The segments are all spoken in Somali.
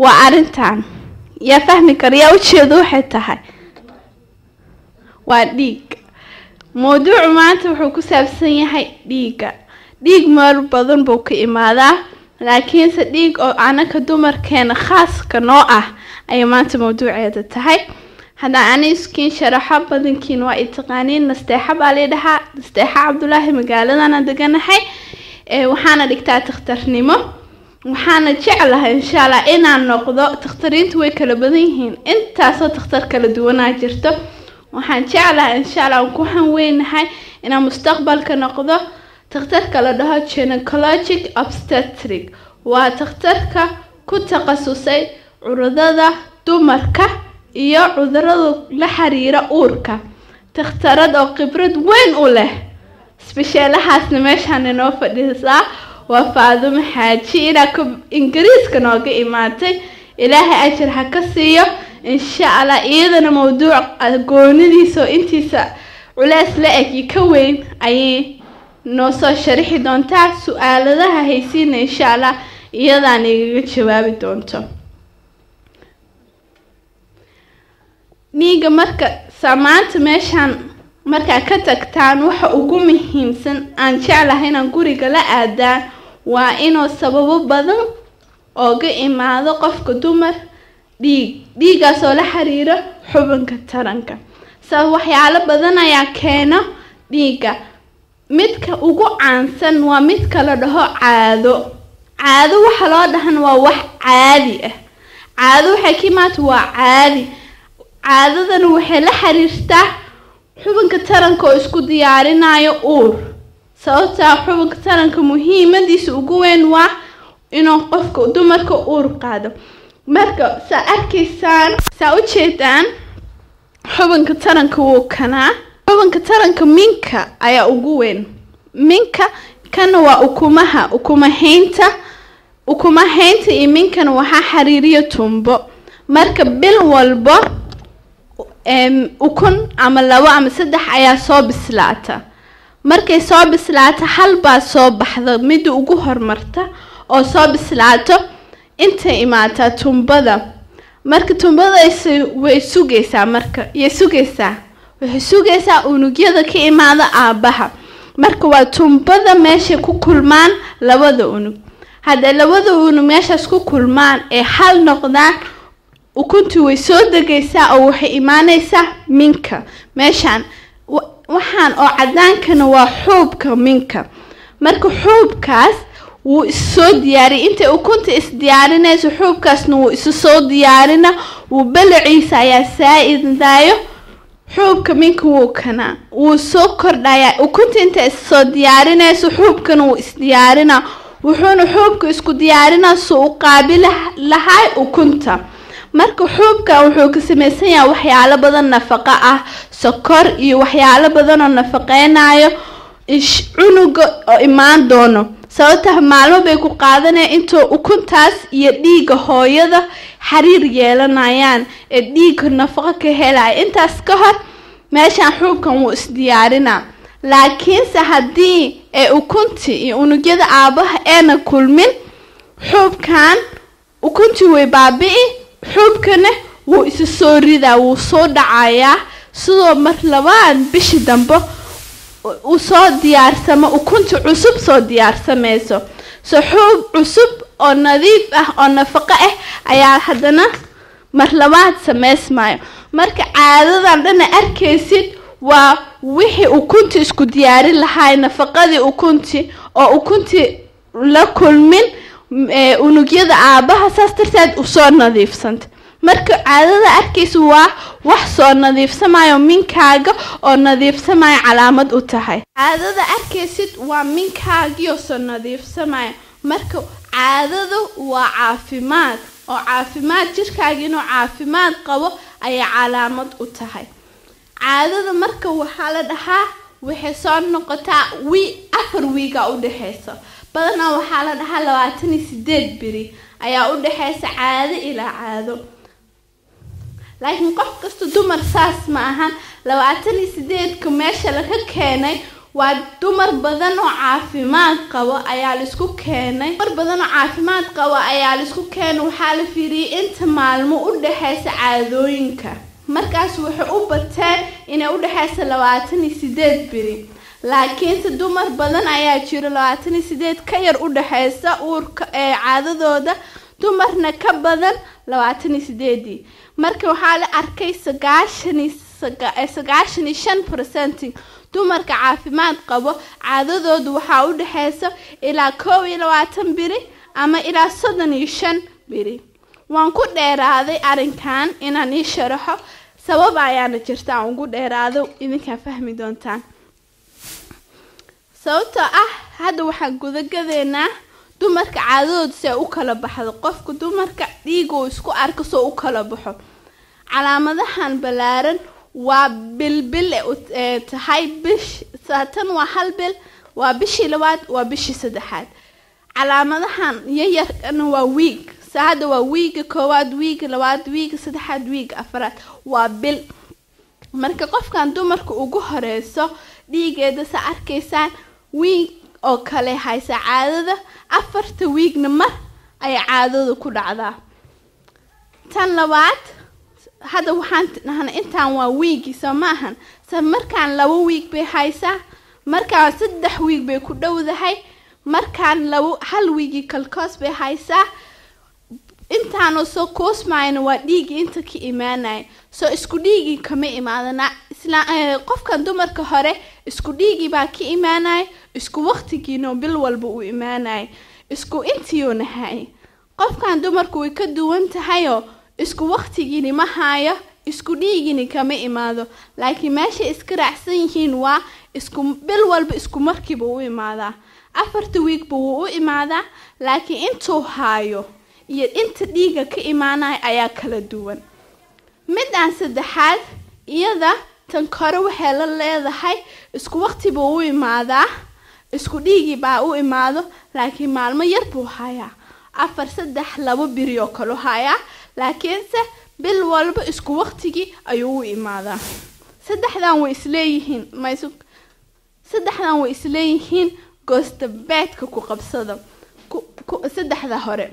waa arrintan yaa fahmi kara yaa ujeedo waxay tahay waa dhiig mawduucu maanta wuxuu ku saabsan yahay dhiigga dhiig meel badan buu ka imaadaa laakiinse dhiig oo anaka dumarkeena khaaska noo ah ayay maanta mawduuceeda tahay haddaan ani iskiin sharaxo badankiin waa i taqaaniin nasteexa baa lii dhahaa nasteexa cabdulaahi magaaladana deganahay waxaana dhigtaa takhtarnimo waxaana jeclahay insha allah inaan noqdo takhtariintu way kala badan yihiin intaasoo takhtar kala duwanaa jirto waxaan jeclahay insha allah aan ku hanweynahay inaan mustaqbalka noqdo takhtarka la dhaho gynecologic obstetric waa takhtarka ku takhasusay cudurada dumarka iyo cudurada la xiriira uurka takhtarad oo khibrad weyn u leh sbisheelahaasna meeshaan inoo fadhiisaa waa faadumo xaaji inaa ka ingiriiska nooga imaatay ilaahay ajar ha ka siiyo insha allah iyadana mawduuc goonidiisa oo intiisa culeys la eg iyo ka weyn ayay noo soo sharixi doontaa su-aaladaha haysiina insha allah iyadaan igaga jawaabi doonto dhiiga marka saamaanta meeshaan markaa ka tagtaan waxa ugu muhiimsan aan jeclahay inaan guriga la aadaan waa inuu sababo badan ooga imaado qofka dumar dhiig dhiigaas oo la xiriiro xubinka taranka sabab waxyaalo badan ayaa keeno dhiigga midka ugu caansan waa midka la dhaho caado caado waxa loo dhahan waa wax caadi ah caado waxay ka imaata waa caadi caadadana waxay la xiriirtaa xubinka taranka oo isku diyaarinayo uur sababtaa xubinka taranka muhiimadiisa ugu weyn waa inuu qofka dumarka uur qaado marka saa arkaysaan saa u jeedaan xubinka taranka wuu kanaa xubinka taranka minka ayaa ugu weyn minka kana waa ukumaha ukumahaynta ukumahaynta iyo minkana waxaa xiriiriya tumbo marka bil walbo ukun ama labo ama saddex ayaa soo bislaata markay soo bislaato hal baa soo baxda midda ugu hormarta oo soo bislaato intay imaataa tumbada marka tumbadaas way sugaysaa marka yay sugaysaa waxay sugaysaa unugyada ka imaada aabbaha marka waa tumbada meeshay ku kulmaan labada unug hadday labada unug meeshaas ku kulmaan ee hal noqdaan ukuntii way soo degaysaa oo waxay imaanaysaa minka meeshaan waxaan oo cadaankana waa xuubka minka marka xuubkaas wuu issoo diyaariyay intay ukunta isdiyaarinayso xuubkaasna wuu isu soo diyaarina wuu balaciisa ayaa saa-idaayo xuubka minka wuu kanaa wuu soo kordhayaa ukunta intay issoo diyaarinayso xuubkana wuu isdiyaarina wuxuuna xuubka isku diyaarinaa suu u qaabili lahay ukunta marka xuubka wuxuu ka samaysan yahay waxyaalo badan nafaqo ah sokor iyo waxyaalo badan oo nafaqeynayo cunuga oo imaan doono sababta maalmo bay ku qaadanaya intuu ukuntaas iyo dhiigga hooyada xiriir yeelanayaan ee dhiigga nafaqo ka helaya intaas ka hor meeshaan xuubkan wuu isdiyaarinaa laakiinse haddii ee ukuntii iyo unugyada aabaha eena kulmin xuubkan ukuntii way baabi'i xuubkana wuu isa soo ridaa wuu soo dhacayaa sidoo mar labaan bishii dambe uu soo diyaarsamo ukunta cusub soo diyaarsamayso so xuub cusub oo nadiif ah oo nafaqo ah ayaa haddana mar labaad samaysmayo marka caadadan dhana arkaysid waa wixii ukunti isku diyaarin lahay nafaqadii ukunti oo ukuntii la kulmin unugyada aabaha saas darteed usoo nadiifsanta marka caadada arkaysa waa wax soo nadiifsamayo minkaaga oo nadiifsamayo calaamad u tahay caadada arkaysid waa minkaagiioo soo nadiifsamayo marka caadadu waa caafimaad oo caafimaad jirkaaga inuu caafimaad qabo ayay calaamad u tahay caadada marka waxaa la dhahaa waxay soo noqotaa wi afar wiiga u dhexeysa badanaa waxaa la dhahaa labaatan iyo sideed beri ayaa u dhexeysa caado ilaa caado laakiin qof kasta dumar saas ma ahan labaatan iyo sideedka meesha laga keenay waa dumar badan oo caafimaad qabo ayaa laisku keenay dumar badan oo caafimaad qabo ayaa laisku keenay waxaa la fiiriyey inta maalmo u dhexeysa caadooyinka markaas waxay u bateen inay u dhexeysa labaatan iyo sideed biri laakiinse dumar badan ayaa jiro labaatan iyo sideed ka yar u dhexeysa uurka ee caadadooda dumarna ka badan labaatan iyo sideedii marka waxaa la arkay sagaashan iyo sagaashan iyo shan percent dumarka caafimaad qabo caadadoodu waxaa u dhexeysa ilaa koob iyo labaatan biri ama ilaa soddon iyo shan biri waan ku dheeraaday arrinkan inaan ii sharaxo sabab ayaana jirta aan ugu dheeraado idinkaa fahmi doontaan sababtoo ah hadda waxaan gudagadeynaa dumarka caadadooda si ay u kala baxdo qofka dumarka dhiiga uu isku arko soo u kala baxo calaamadahan ballaaran waa bilbil ee tahay bish tan waa hal bil waa bishii labaad waa bishii saddexaad calaamadahan yayarkana waa wiig sa hadda waa wiiga koowaad wiiga labaad wiiga saddexaad wiiga afaraad waa bil marka qofkan dumarka ugu horeyso dhiigeeda sa arkaysaan wiig oo kale haysa caadada afarta wiigna mar ayay caadada ku dhacdaa tan labaad hadda waxaan dhahnay intaan waa wiigii soo maahan se markaan laba wiig bay haysaa markaan saddex wiig bay ku dhowdahay markaan laba hal wiigii kalkoos bay haysaa intaanu soo koosmayna waa dhiigii inta ka imaanaya soo isku dhiigii kama imaadana isla qofkan dumarka hore isku dhiigii baa ka imaanaya isku waqtigiino bil walba uu imaanaya isku intiiuna hay qofkan dumarku way ka duwan tahayoo isku waqtigiini ma haayo isku dhiigini kama imaado laakiin meeshay iska raacsan yihiin waa isku bil walba isku markiiba u imaadaa afarta wiigba wuu u imaadaa laakiin intuu haayo iyo inta dhiiga ka imaanaya ayaa kala duwan midaan saddexaad iyada tan kore waxay la leedahay isku waqtiba u imaadaa isku dhiigii baa u imaado laakiin maalmo yar buu hayaa afar saddex labo biri oo kalu hayaa laakiinse bil walba isku waqtigii ayuu u imaadaa saddexdan way isleeyihiin maysu saddexdan way isleeyihiin goostabeedka ku qabsada saddexda hore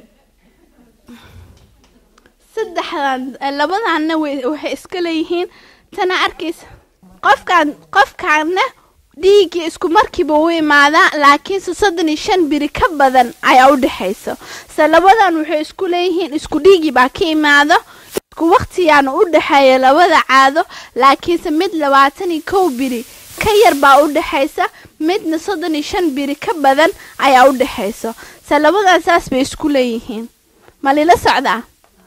saddexdan labadanna waxay iska leeyihiin tana arkaysa qofkaan qofkaanna dhiiggii isku markiiba u imaadaa laakiinse soddon iyo shan biri ka badan ayaa u dhexaysa se labadan waxay isku leeyihiin isku dhiigii baa ka imaado isku waqtigaana u dhexeeya labada caado laakiinse mid labaatan iyo kow biri ka yar baa u dhexaysa midna soddon iyo shan biri ka badan ayaa u dhexaysa se labadan saas bay isku leeyihiin ma lila socdaa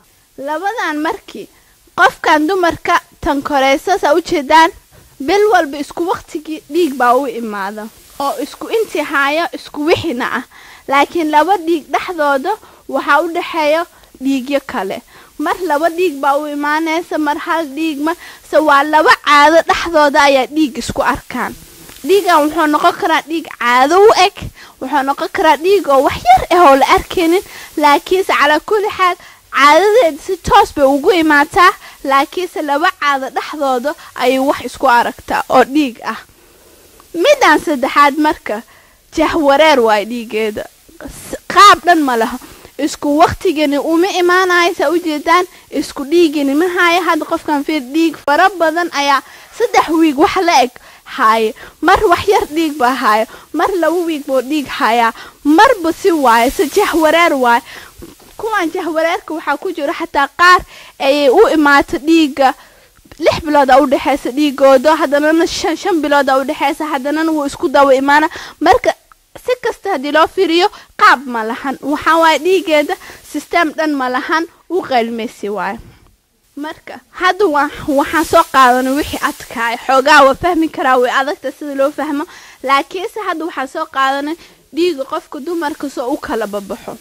labadan markii qofkan dumarka tan koreysa saa ujeedaan bil walba isku waqtigii dhiig baa u imaada oo isku intii haayo isku wixina ah laakiin laba dhiig dhexdooda waxaa u dhexeeya dhiigyo kale mar laba dhiig baa u imaanaysa mar hal dhiig ma se waa laba caado dhexdooda ayaa dhiig isku arkaan dhiigan wuxuu noqon karaa dhiig caado u eg wuxuu noqon karaa dhiig oo wax yar ah oo la arkaynin laakiinse calaa kulli xaal caadadeeda si toos bay ugu imaataa laakiinse laba caado dhexdooda ayay wax isku aragtaa oo dhiig ah midaan saddexaad marka jahwareer waay dhiigeeda qaab dhan ma laha isku waqtigani uma imaanayo saa ujeedaan isku dhiigani ma haayo hadda qofkan fiir dhiig fara badan ayaa saddex wiig wax la eg haaye mar wax yar dhiig baa haayo mar laba wiig buu dhiig hayaa marba si waayo se jahwareer waayo kuwan jahwareerka waxaa ku jiro xataa qaar ayay u imaato dhiiga lix bilooda u dhexeysa dhiigooda haddanana shan shan bilooda u dhexeysa haddanana wuu isku daba imaana marka si kasta haddii loo fiiriyo qaab ma lahan waxaa waaye dhiigeeda sisteem dhan ma lahan u qaylmaysi waayo marka hadda wa waxaan soo qaadanay wixii adkaay xoogaa waa fahmi karaa way adagta sida loo fahmo laakiinse hadda waxaan soo qaadanay dhiiga qofka dumarka soo u kala babaxo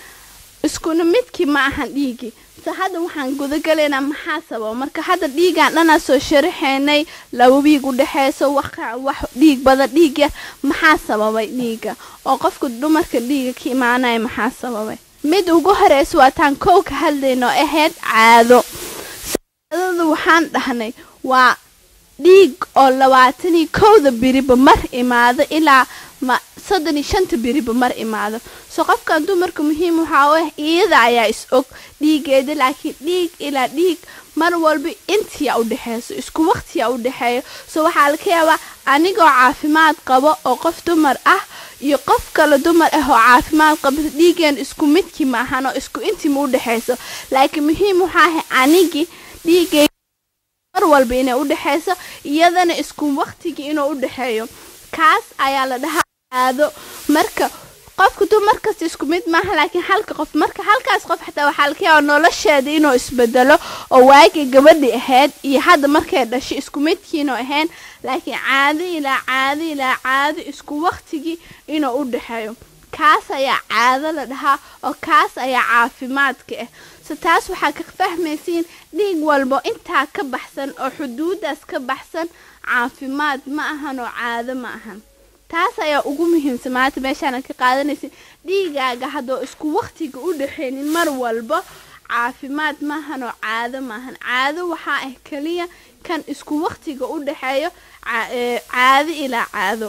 iskuna midkii ma ahan dhiigii se hadda waxaan gudagalaynaa maxaa sababa marka hadda dhiigaan dhanaa soo sharaxaynay laba wiig u dhexeyso wax dhiig badan dhiig yar maxaa sababay dhiiga oo qofka dumarka dhiiga ka imaanaya maxaa sababay mid ugu horeysa waa taan kow ka hadlayno ahayd caado caadada waxaan dhahnay waa dhiig oo labaatan iyo kowda biriba mar imaado ilaa ma soddon iyo shanta biriba mar imaado so qofkan dumarka muhiim waxaa u ah iyada ayaa is og dhiigeeda laakiin dhiig ilaa dhiig mar walba intiya u dhexeyso isku waqtiya u dhexeeyo so waxaa laga yaabaa anigoo caafimaad qabo oo qof dumar ah iyo qof kale dumar ah oo caafimaad qaba dhiigeen isku midkii ma ahan oo isku intii ma u dhexeyso laakiin muhiim waxaa ahay anigii dhiigey mar walba inay u dhexeyso iyadana isku waqtigii inuu u dhexeeyo kaas ayaa la dhahaa caado marka qofka dumar kasta isku mid maaha laakiin halka qof marka halkaas qof xataa waxaa laga yaaba nolosheeda inuu isbedelo oo waagii gabadhi ahayd iyo hadda markay dhashay isku midkiinu ahayn laakiin caado ilaa caado ilaa caado isku waqtigii inuu u dhexeeyo kaas ayaa caado la dhahaa oo kaas ayaa caafimaadka ah so taas waxaa ka fahmaysiin dhiig walbo intaa ka baxsan oo xuduudaas ka baxsan caafimaad ma ahan oo caado ma ahan taas ayaa ugu muhiimsan maanta meeshaana ka qaadanaysin dhiigaaga haddoo isku waqtiga u dhexeynin mar walba caafimaad maahan oo caado maahan caado waxaa ah keliya kan isku waqtiga u dhexeeyo caado ilaa caado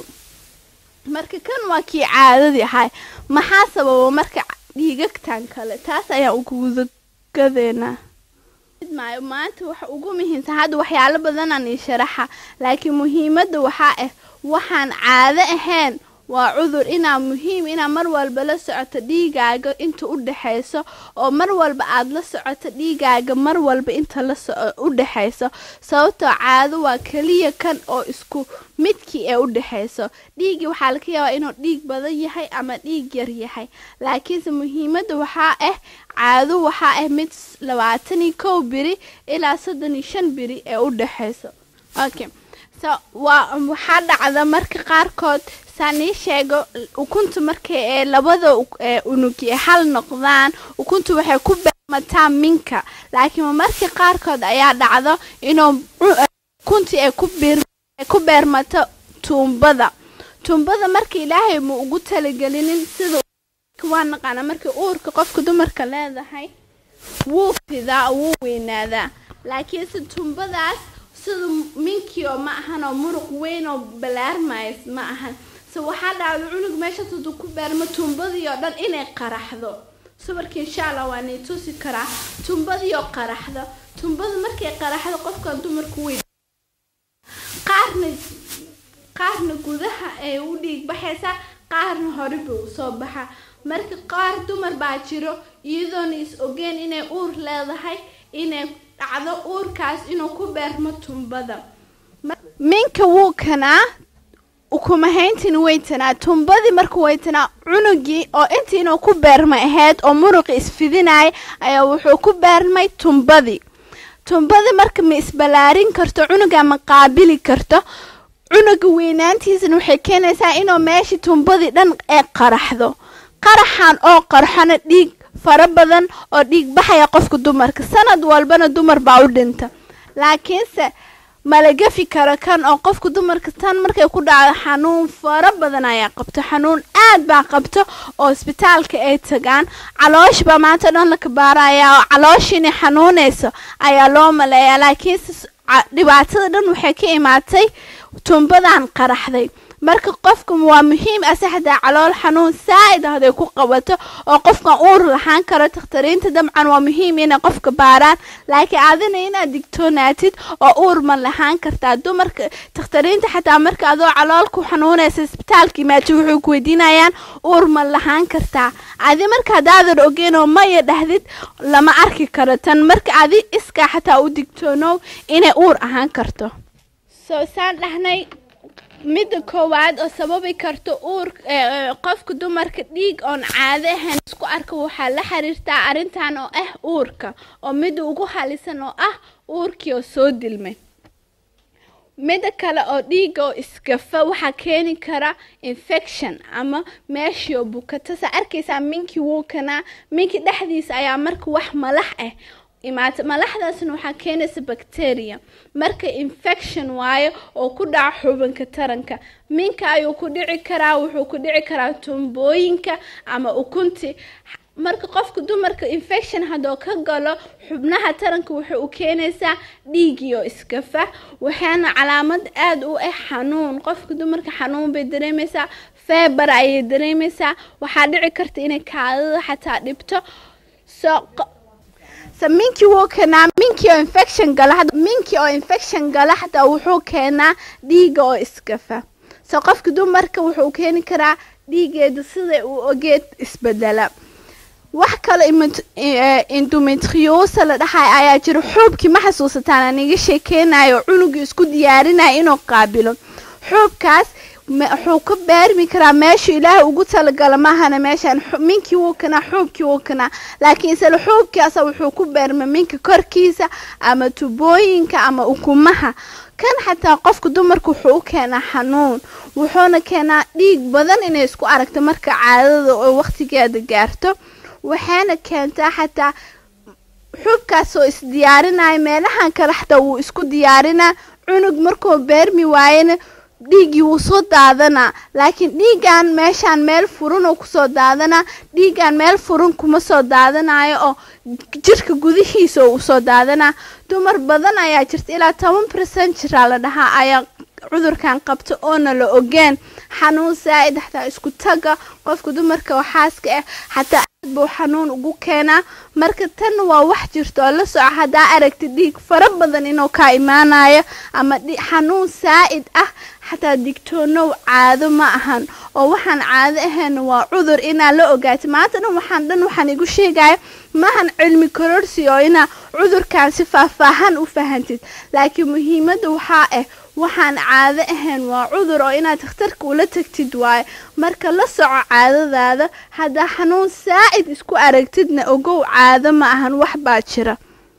marka kan waa kii caadadii ahay maxaa sababa marka dhiigagtan kale taas ayaan ugudagadeynaa maayo maanta waxa ugu muhiimsan hadda waxyaalo badanaan ii sharaxa laakiin muhiimadda waxaa ah waxaan caado ahayn waa cudur inaa muhiim inaa mar walba la socoto dhiigaaga inta u dhexeyso oo mar walba aada la socoto dhiigaaga mar walba inta la u dhexeyso sababtoo caado waa keliya kan oo isku midkii ee u dhexeyso dhiiggii waxaa laga yaabaa inuu dhiig badan yahay ama dhiig yar yahay laakiinse muhiimadda waxaa ah caado waxaa ah mid labaatan iyo kow biri ilaa soddon iyo shan biri ee u dhexeyso okay so waa waxaa dhacda marka qaarkood saan ii sheego ukunta markay ee labada unugi ee hal noqdaan ukunta waxay ku beermataa minka laakiin marka qaarkood ayaa dhacdo inuu ukuntii ay ku beermato tuumbada tuumbada marka ilaahay ma ugu talagelinin sida waa naqaana markii uurka qofka dumarka leedahay wuu fidaa wuu weynaadaa laakiinse tuumbadaas sida minkii oo ma ahan oo muruq weyn oo balaarmays ma ahan se waxaa dhacda cunug meeshaas haduu ku beermo tuumbadii oo dhan inay qaraxdo sawirka insha allah waa nay tusi karaa tuumbadii oo qaraxdo tuumbada markay qaraxdo qofkan dumarku wey qaarna qaarna gudaha ay u dhiig baxaysaa qaarna hore buu usoo baxa marka qaar dumar baa jiro iyadoona is ogeen inay uur leedahay inay dhacdo uurkaas inuu ku beermo tuumbada minka wuu kanaa ukumahayntiin weytanaa tuumbadii markuu weytanaa cunugii oo intii inuu ku beermay ahayd oo muruqi isfidinaya ayaa wuxuu ku beermay tuumbadii tuumbadii marka ma isbalaarin karto cunuga ma qaabili karto cunuga weynaantiisana waxay keenaysaa inuu meeshii tuumbadii dhan ee qaraxdo qaraxan oo qarxona dhiig fara badan oo dhiig baxaya qofka dumarka sanad walbana dumar baa u dhinta laakiinse mala gafi karo kan oo qofka dumarka tan markay ku dhacdo xanuun fara badan ayaa qabto xanuun aad baa qabto oo isbitaalka ay tagaan caloosh baa maanta dhan la kabaaraya oo caloosh inay xanuunayso ayaa loo maleeyaa laakiinse dhibaatada dhan waxay ka imaatay tuumbadan qaraxday marka qofka waa muhiim asaxdaa calool xanuun saa-id hadday ku qabato oo qofkan uur lahaan karo takhtariinta dabcan waa muhiim inay qofka baaraan laakiin adina inaad digtoonaatid oo uur ma lahaan kartaa dumarka takhtariinta xataa marka adoo calool ku xanuunaysa isbitaalka imaati wuxuu ku weydiinayaan uur ma lahaan kartaa adi marka haddaadan ogeyn oo maya dhahdid lama arki karo tan marka adi iskaa xataa u digtoonow inay uur ahaan karto soo saan dhahnay midda koowaad oo sababi karta uur qofka dumarka dhiig oon caado ahayn isku arka waxaa la xiriirtaa arrintan oo ah uurka oo midda ugu halisan oo ah uurkii oo soo dilmay midda kale oo dhiiga oo iskafa waxaa keeni kara infection ama meeshii oo bukata saa arkaysaa minkii wuu kanaa minkii dhexdiisa ayaa marka wax malax ah imaata malaxdaasna waxaa keenaysa bacteria marka infection waayo oo ku dhaca xubinka taranka minka ayuu ku dhici karaa wuxuu ku dhici karaa tumbooyinka ama ukunti marka qofka dumarka infection haddoo ka galo xubnaha taranka waxay u keenaysaa dhiigiyo iskafa waxaana calaamad aada u ah xanuun qofka dumarka xanuun bay dareemaysaa feebar ayay dareemaysaa waxaa dhici karta inay kaadada xataa dhibto so so minkii wuu keenaa minkii oo infection gala minkii oo infection gala xataa wuxuu keenaa dhiiga oo iskafa so qofka dumarka wuxuu keeni karaa dhiigeeda sida uu ogeed isbedela wax kale endometriosa la dhahay ayaa jira xuubkii ma xasuusataan aan iga sheekeynayo cunugii isku diyaarinaya inuu qaabilo xuubkaas wuxuu ka beermi karaa meeshu ilaahay ugu talagala maahana meeshaan minkii wuu kanaa xuubkii wuu kanaa laakiin isla xuubkaasa wuxuu ku beerma minka korkiisa ama tubooyinka ama ukumaha kan xataa qofka dumarka wuxuu u keenaa xanuun wuxuuna keenaa dhiig badan inay isku aragto marka caadada oo waqtigeeda gaarto waxaana keentaa xataa xubkaas oo isdiyaarinaya meelahan kale xataa wuu isku diyaarinaa cunug markuu beermi waayana dhiiggii wuu soo daadanaa laakiin dhiiggan meeshaan meel furan oo kusoo daadanaa dhiiggan meel furan kuma soo daadanayo oo jirka gudihiisa oo usoo daadanaa dumar badan ayaa jirta ilaa toban percent jiraa la dhahaa ayaa cudurkan qabta oona la ogeen xanuun saa-id xataa isku taga qofka dumarka oo xaaska ah xataa aad buu xanuun ugu keenaa marka tan waa wax jirto oo la soco haddaa aragti dhiig fara badan inuu kaa imaanayo ama xanuun saa-id ah xataa digtoonow caado ma ahan oo waxaan caado ahayn waa cudur inaa la ogaatay maanta dhan waxaan dhan waxaan igu sheegaya maahan cilmi kororsi oo inaa cudurkan si faahfaahan u fahantid laakiin muhiimadda waxaa ah waxaan caado ahayn waa cudur oo inaad takhtarka ula tagtid waayo marka la soco caadadaada haddaa xanuun saa-id isku aragtidna ogow caado ma ahan wax baa jira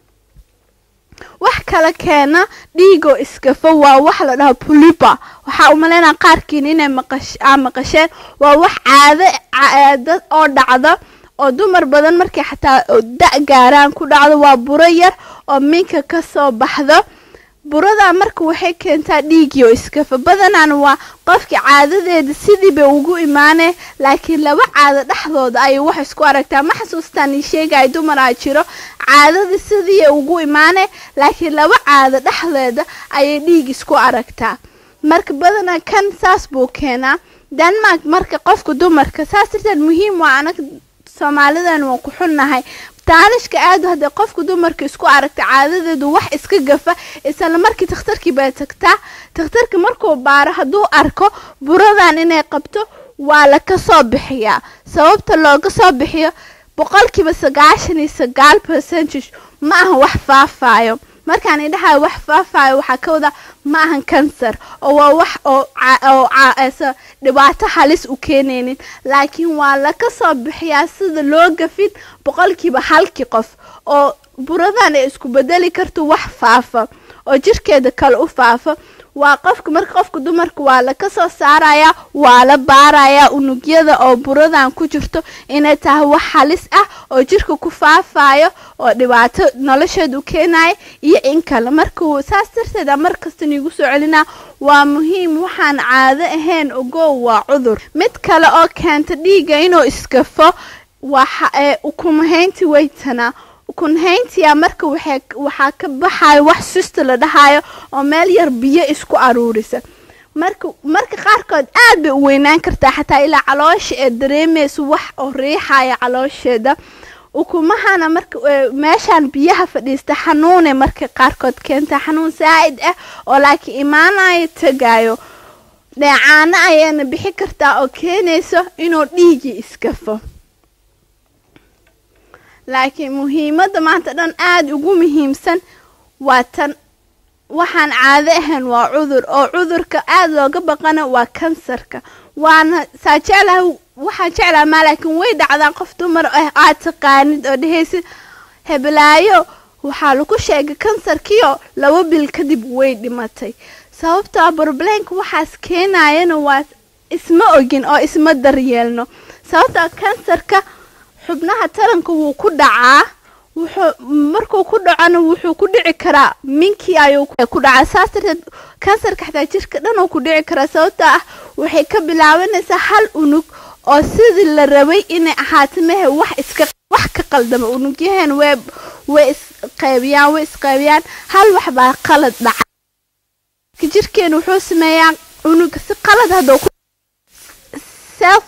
wax kala keena dhiigoo iskafa waa wax la dhaho puliba waxaa umaleynaa qaarkiin inay maqaa maqasheen waa wax caado oo dhacda oo dumar badan markay xataa da- gaaraan ku dhacdo waa buro yar oo minka ka soo baxdo burada marka waxay keentaa dhiigiyo iskafa badanaan waa qofkii caadadeeda sidiibay ugu imaaneen laakiin laba caado dhexdooda ayay wax isku aragtaa ma xasuustaan ii sheegaya dumaraa jiro caadada sidiiay ugu imaaneen laakiin laba caado dhexdeeda ayay dhiig isku aragtaa marka badanaa kan saas buu keenaa denmark marka qofka dumarka saas darteed muhiim waa anag soomaalidan waan ku xunnahay taanishka aada hadday qofka dumarka isku aragta caadadeedu wax iska gafa isla markii takhtarkii baa tagtaa takhtarka markuu baaro hadduu arko buradan inay qabto waa la ka soo bixiyaa sababta looga soo bixiyo boqolkiiba sagaashan iyo sagaal percentage ma ahan wax faafayo markaan idhahayo wax faafayo waxaa ka wadaa ma ahan kansar oo waa wax oo dhibaato halis u keenaynin laakiin waa laka soo bixiyaa sida loo gafin boqolkiiba halkii qof oo buradan ay isku bedeli karto wax faafa oo jirkeeda kale u faafa waa qofka marka qofka dumarka waa laka soo saarayaa waa la baarayaa unugyada oo buradan ku jirto inay tahay wax halis ah oo jirka ku faafayo oo dhibaato nolosheeda u keenaya iyo in kale marka saas darteeda markasta niigu soo celinaa waa muhiim waxaan caado ahayn ogow waa cudur mid kale oo keenta dhiiga inuu iskafo waa ukumahaynti weytanaa ukunhayntiya marka waxaa ka baxayo wax susta la dhahayo oo meel yar biyo isku aruurisa marka marka qaarkood aad bay u weynaan kartaa xataa ilaa caloosha ee dareemaysa wax oo riixaya caloosheeda ukumahana marka meeshaan biyaha fadhiista xanuune marka qaarkood keentaa xanuun saa-id ah oo laakiin imaanayo tagayo dheecaano ayaana bixi kartaa oo keenayso inuu dhiigii iskafo laakiin muhiimadda maanta dhan aada ugu muhiimsan waa tan waxaan caado ahayn waa cudur oo cudurka aada looga baqana waa kansarka waana saa jeclaha waxaan jeclaha maa laakiin way dhacdaa qof dumar ah aad taqaanid oo dhehaysid heblaayo waxaa lagu sheegay kansarkiio laba bil kadib way dhimatay sababtoo broblemka waxaas keenayana waa isma ogin oo isma daryeelno sababtoo kansarka xubnaha taranka wuu ku dhacaa wuxuu markuu ku dhacona wuxuu ku dhici karaa minkii ayuu ku dhacaa saas darteed kansarka xataa jirka dhan uu ku dhici karaa sababtoo ah waxay ka bilaabanaysaa hal unug oo sidii la rabay inay ahaato mehe wax iska wax ka qaldama unugyaheen way way isqaybiyaan way isqaybiyaan hal wax baa qalad dhacay jirkeena wuxuu sameeyaa unuga si qalad hadduu ku self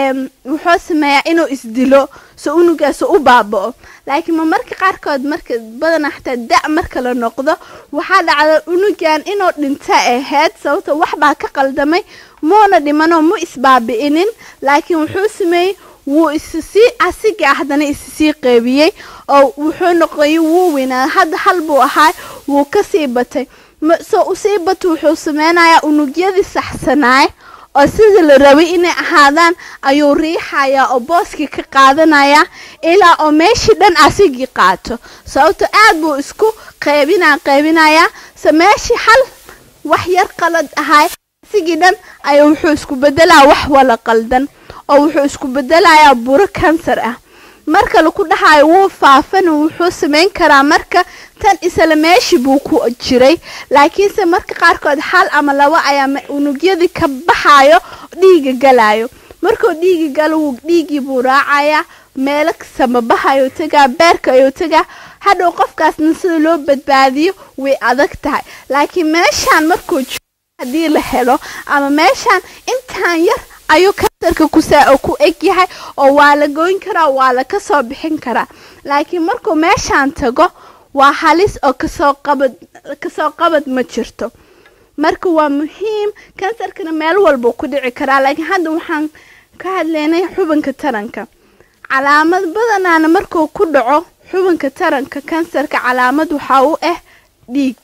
wuxuu sameeyaa inuu isdilo so unugaas u baaba'o laakiin ma marka qaarkood marka badanaa xataa da' marka la noqdo waxaa dhacda unugan inuu dhinta ahayd sababto wax baa ka qaldamay muuna dhimanoo mu isbaabi'inin laakiin wuxuu sameeyey wuu issii asiga haddana issii qeybiyey oo wuxuu noqoyay wuu weynaa hadda hal buu ahaa wuu kasii batay soo usii bata wuxuu sameynayaa unugyadii saxsanaay oo sidii la rabay inay ahaadaan ayuu riixayaa oo booskii ka qaadanayaa ilaa oo meeshii dhan asigii qaato sababto aad buu isku qaybinaa qaybinayaa se meeshii hal wax yar qalad ahay asigii dhan ayuu wuxuu isku bedelaa wax wala qaldan oo wuxuu isku bedelayaa buro kansar ah marka laku dhahayo wuu faafan wuxuu samayn karaa marka tan isla meeshii buu ku jiray laakiinse marka qaarkood hal ama labo ayaa unugyadii ka baxayo dhiiga galayo markuu dhiigi galo dhiigii buu raacayaa meelo samabahayo tagaa beerka ayuu tagaa hadhow qofkaasna sida loo badbaadiyo way adag tahay laakiin meeshaan markuu haddii la helo ama meeshaan intaan yar ayuu kansarka kusaa ku eg yahay oo waa la goyn karaa waa la kasoo bixin karaa laakiin markuu meeshaan tago waa halis oo kasoo qabad kasoo qabad ma jirto marka waa muhiim kansarkana meel walbuu ku dhici karaa laakiin hadda waxaan ka hadlaynay xubinka taranka calaamad badanaana markuu ku dhaco xubinka taranka kansarka calaamad waxaa u ah dhiig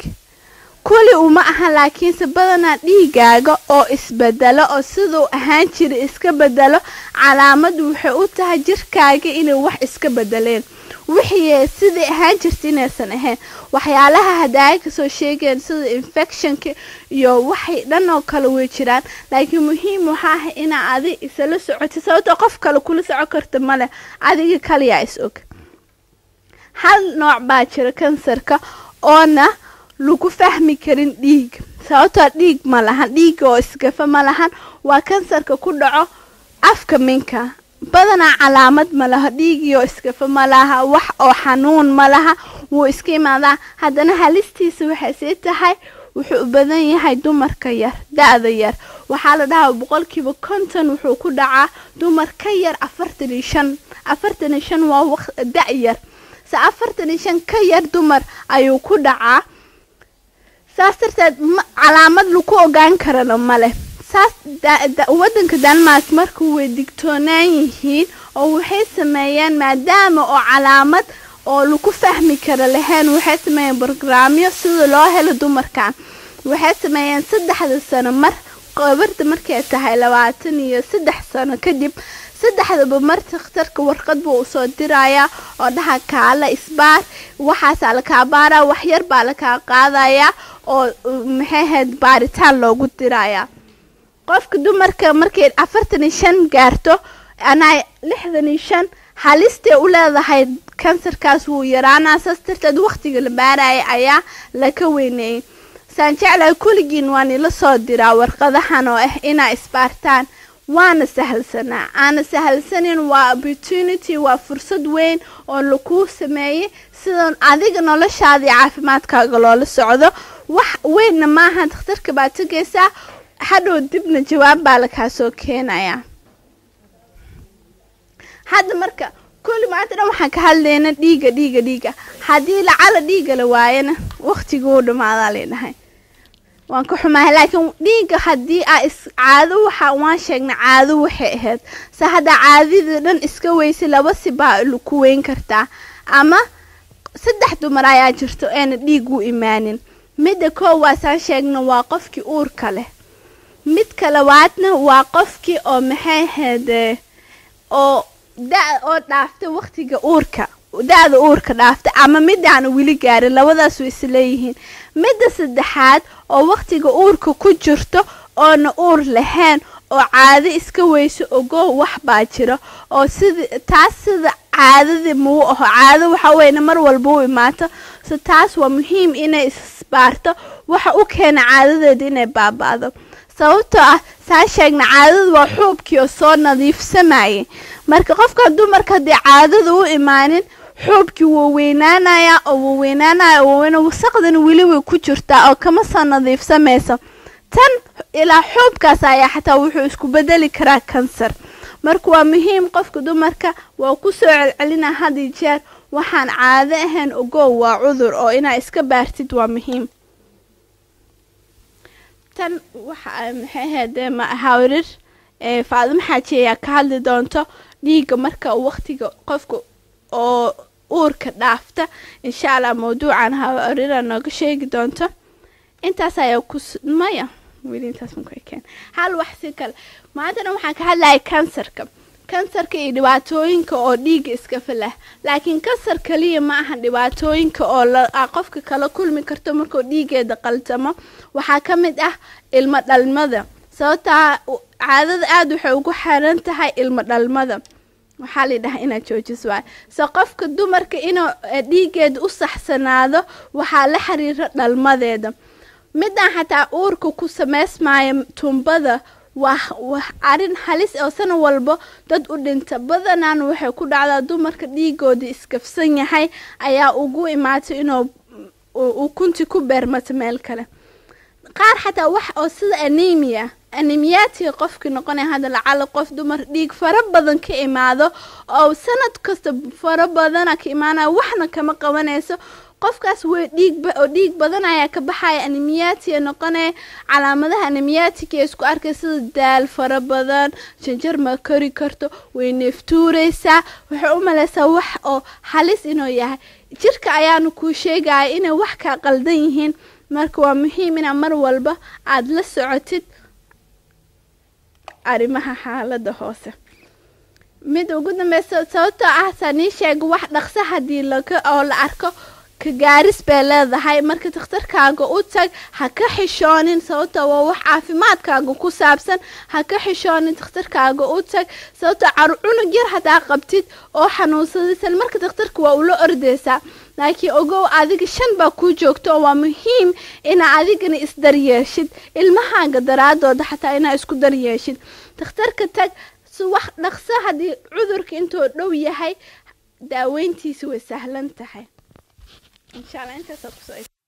kuli uma aha laakiinse badanaa dhiigaaga oo isbedelo oo siduu ahaan jira iska bedelo calaamadu waxay u tahay jirkaaga inay wax iska bedeleen wixii sidai ahaan jirta inaysan ahayn waxyaalaha hadaaga kasoo sheegeen sida infectionka iyo waxay dhan oo kale way jiraan laakiin muhiim waxaa ah inaa adi isla socotay sababtoo qof kale kula soco karta maleh adiga kaliyaa is og hal nooc baa jira kansarka oona lagu fahmi karin dhiig sababtoo dhiig ma lahan dhiiga oo isgafa ma lahan waa kansarka ku dhaco afka minka badanaa calaamad ma laha dhiigii iskafa ma laha wax oo xanuun ma laha wuu iska imaadaa haddana halistiisa waxay sii tahay wuxuu u badan yahay dumarka yar da-da yar waxaa la dhahaa boqolkiiba konton wuxuu ku dhacaa dumar ka yar afartan iyo shan afartan iyo shan waa da- yar se afartan iyo shan ka yar dumar ayuu ku dhacaa saas darteed calaamad lagu ogaan karana maleh saas wadanka denmark marka way digtoonaan yihiin oo waxay sameeyeen maadaama oo calaamad oo lagu fahmi kara lahayn waxay sameeyeen brograamyo sida loo helo dumarkan waxay sameeyeen saddexda sano mar qabarda markay tahay labaatan iyo saddex sano kadib saddexdaba mar takhtarka warqad buu usoo dirayaa oo dhaha kaala isbaar waxaasaa lakaa baaraa waxyar baa lakaa qaadayaa oo maxay ahayd baaritaan loogu dirayaa qofka dumarka markay afartan iyo shan gaarto anaa lixdan iyo shan halistay u leedahay kansarkaas wuu yaraanaa saas darteed wakhtiga la baaraya ayaa laka weyneeyey saan jeclahay kulligiin waa nila soo diraa warqadahan oo ah inaa isbaartaan waana sahalsanaa aana sahalsanin waa opportunity waa fursad weyn oo lakuu sameeyey sidan adiga noloshaadii caafimaadkaaga loola socdo wax weynna maaha dakhtarka baad tegaysaa hadhow dibna jawaab baa lakaa soo keenayaa hadda marka kulli maanta dhan waxaan ka hadlayna dhiiga dhiiga dhiiga haddii lacala dhiiga la waayana waktiguu dhamaadaa leedhahay waan ka xumahay laakiin dhiiga haddii aa is caado waxa waan sheegnay caado waxay ahayd se haddaa caadadii dhan iska weysay laba si baa ku weyn kartaa ama saddex dumar ayaa jirto eena dhiig u imaanin midda koowaasaan sheegna waa qofkii uurka leh midka labaadna waa qofkii oo maxay ahayd oo da oo dhaaftay waktiga uurka da-da uurka dhaaftay ama midaana weli gaarin labadaas way isleeyihiin midda saddexaad oo waktiga uurka ku jirto oona uur lahayn oo caado iska weyso ogo wax baa jiro oo sida taas sida caadadii mau aho caado waxa weyne mar walba u imaato so taas waa muhiim inay isbaarto waxa u keena caadadeeda inay baaba-do sababtoo ah saa sheegna caadadu waa xuubkii oo soo nadiifsamayay marka qofka dumarka haddii caadada u imaanin xuubkii wuu weynaanayaa oo wuu weynaanaya waaweyna wasaqdana weli way ku jirtaa oo kama soo nadiifsamayso tan ilaa xuubkaas ayaa xataa wuxuu isku bedeli karaa kansar marka waa muhiim qofka dumarka waa ku soo celcelina had iyo jeer waxaan caado ahayn ogow waa cudur oo inaa iska baartid waa muhiim tan waxa maxay ahaydee ma hawrir faadimo xaaji ayaa ka hadli doonto dhiigga marka waqtiga qofka oo uurka dhaafta insha allah mawduucan hawrira nooga sheegi doonto intaas ayaa ku maya weli intaas ma ku ekeen hal wax si kale maantana waxaan ka hadlayay kansarka kansarka iyo dhibaatooyinka oo dhiigga iska falah laakiin kansar kaliya ma ahan dhibaatooyinka oo qofka kala kulmi karto markuu dhiigeeda qaltamo waxaa ka mid ah ilmo dhalmada sababtaa caadada aada waxay ugu xiran tahay ilmo dhalmada waxaa la dhahaa inaad joojis waay so qofka dumarka inuu dhiigeeda u saxsanaado waxaa la xiriira dhalmadeeda midaan xataa uurka ku samaysmaayo tumbada waa arin halis oo sana walbo dad u dhinta badanaan waxay ku dhacdaa dumarka dhiigooda iskafsan yahay ayaa ugu imaatay inuu ukunti ku beermato meel kale qaar xataa wax oo sida anemia anemiyaatiga qofkii noqonaya hadda lacala qof dumar dhiig fara badan ka imaado oo sanad kasta fara badana ka imaanaya waxna kama qabanayso qofkaas way dhiig oo dhiig badan ayaa ka baxaya anemiyaatiga noqonaya calaamadaha anemiyaatiga ee isku arkay sida daal fara badan janjar ma kori karto way neeftuureysaa waxay u maleysaa wax oo halis inuu yahay jirka ayaanu kuu sheegaya inay wax kaa qaldan yihiin marka waa muhiim inaa mar walba aada la socotid arrimaha xaalada hoose mid ugu dambeysa sababtoo ah saanii sheega wax dhaqso haddii laga oo la arko ka gaaris bay leedahay marka dakhtarkaaga u tag ha ka xishoonin sababtoo waa wax caafimaadkaaga ku saabsan ha ka xishoonin dakhtarkaaga u tag sababtoo car cunug yar haddaa qabtid oo xanuunsadaysan marka dakhtarka waa ula ordeysaa laakiin ogow adiga shan baa kuu joogto oo waa muhiim inaa adigana isdaryeeshid ilmahaaga daraadooda xataa inaa isku daryeeshid dakhtarka tag si wax dhaqso haddii cudurka intuu dhow yahay daaweyntiisa way sahlan tahay insha allah intaasaa kusoo